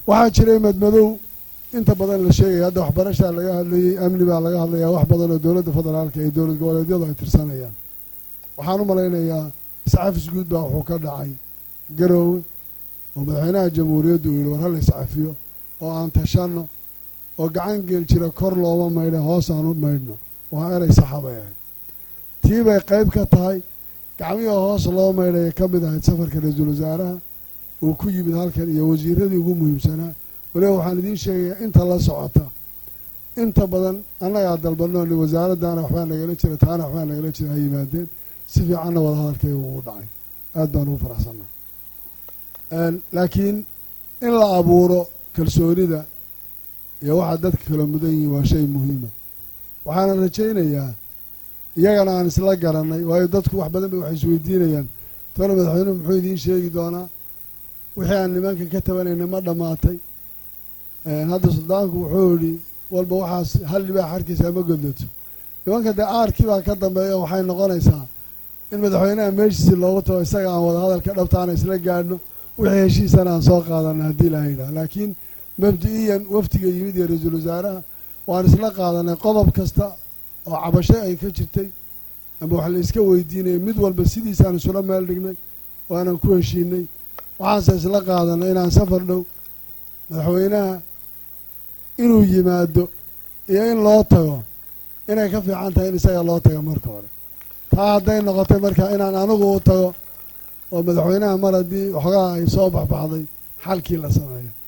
waxaa jiray madmadow inta badan la sheegaya hadda waxbarashaa laga hadlayey amni baa laga hadlayaa wax badan oo dowladda federaalka iyo dowlad goboleedyadu ay tirsanayaan waxaan u malaynayaa iscafis guud baa wuxuu ka dhacay garoowe oo madaxweynaha jamhuuriyaddu uu yihi war hala iscafiyo oo aan tashanno oo gacan geel jira kor looma maydha hoos aan u maydhno waa erey saxa bay ahayd tii bay qayb ka tahay gacmihii hoos loo maydhaya ka mid ahayd safarka ra-iisul wasaaraha uu ku yimid halkan iyo wasiiradii ugu muhiimsanaa waliba waxaan idiin sheegayaa inta la socota inta badan annagaa dalbannooni wasaaraddaana waxbaa nagala jira taana waxbaa nagala jira ha yimaadeen si fiicanna wada hadalkayga ugu dhacay aad baan ugu faraxsannaa laakiin in la abuuro kalsoonida iyo waxaa dadka kala mudan yihiin waa shay muhiima waxaana rajaynayaa iyagana aan isla garannay waayo dadku wax badan bay waxay isweydiinayaan tona madaxweynuhu muxuu idiin sheegi doonaa wixii aan nimanka ka tabanayna ma dhammaatay hadda suldaanku wuxuu yidhi walba waxaas hal libaax harkiisa ma godlato nimanka dee aarkii baa ka dambeeya waxay noqonaysaa in madaxweynaha meeshiisi loogu tago isaga aan wada hadalka dhabtaana isla gaadhno wixii heshiisana aan soo qaadanay haddii ilaha yidhaha laakiin mabdi-iyan waftiga yimid iyo ra-iisul wasaaraha waan isla qaadanay qodob kasta oo cabasho ay ka jirtay ama wax la iska weydiinayay mid walba sidiisaan isula meel dhignay waanan ku heshiinay waxaanse isla qaadanay inaan safar dhow madaxweynaha inuu yimaado iyo in loo tago inay ka fiican tahay in isaga loo tago marka hore taa hadday noqotay marka inaan anigu u tago oo madaxweynaha mar haddii waxoogaa ay soo baxbaxday xalkii la sameeyo